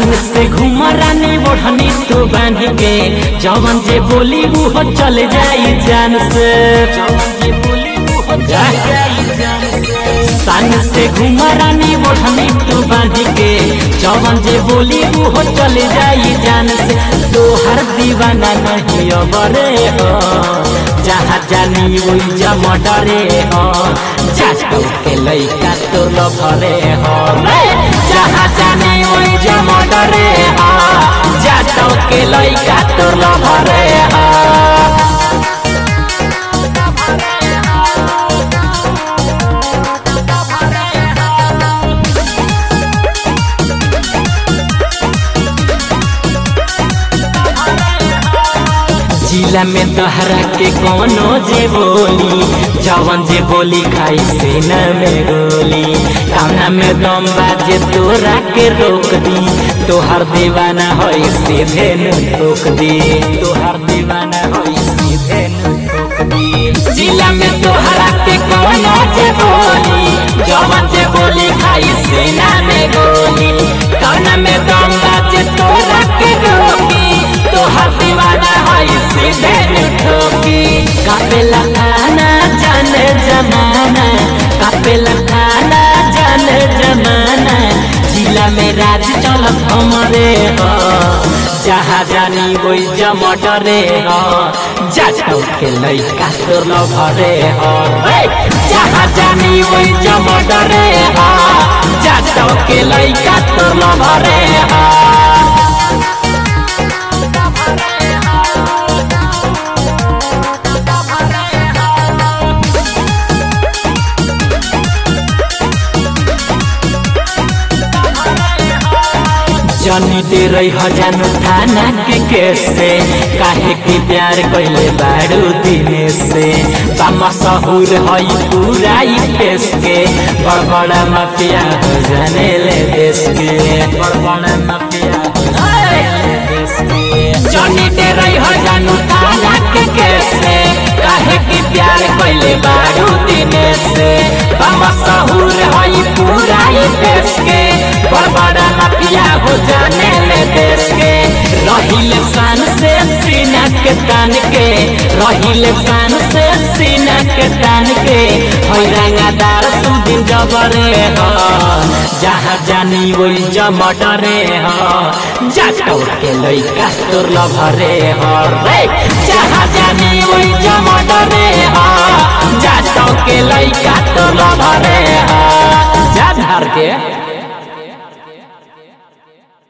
सन से घूम रानी ओढ़नी तू बांध के जवन जे बोली वो चल जाई जान से जवन जे बोली वो चल जाई जान से सन से घूम रानी ओढ़नी तू बांध के जवन जे बोली वो चल जाई जान से तोहर दीवाना नहीं अबरे हो जहाँ जानी वही जमा डरे हो जाटो के लइका तो लभरे हो जहाँ जानी वही जमा डरे हो जाटो के लइका तो लभरे हो जिला में तहरा के कोनो जे बोली जवन जे बोली खाई सेना में गोली कामना में दम बाजे तोरा के रोक दी तोहर दीवाना होई सीधे न ठोक दी तोहर दीवाना होई सीधे न ठोक दी जिला में तोहरा के कोनो जे बोली जवन जे बोली खाई सेना में गोली कामना में दम बाजे तोरा के रोकी तोहर दीवाना होई सीधे ठोकी कापेला खाना जाने जमाना कापेला खाना जाने जमाना जिला में राज चलत हमरे हो जहाँ जानी वही जमटरे हो जाटो के लइका तोर लभरे हो जहाँ जानी वही जमटरे हो जाटो के लइका तोर लभरे हो जनी दे रही हजानो थाना के केस से काहे के प्यार कैले बारू दिने से बामा सहूर हई पूरा ई देश के बड़ बड़ा माफिया हो जाने ले देश के बड़ बड़ा माफिया हो जाने ले देश के जनी दे रही हजानो थाना के केस से काहे के प्यार कैले बारू दिने से बामा सहूर हई पूरा ई देश के बड़ बड़ा माफिया हो जाने ले देश के रहिले शान से सीना के तान के रहिले शान से सीना के तान के होई रंगादार सुदिन जबरे हो जहाँ जानी वही जमटरे हो जाटो के लइका तोर लभरे हो रे जहाँ जानी वही जमटरे हो जाटो के लइका तोर लभरे हो जा धार के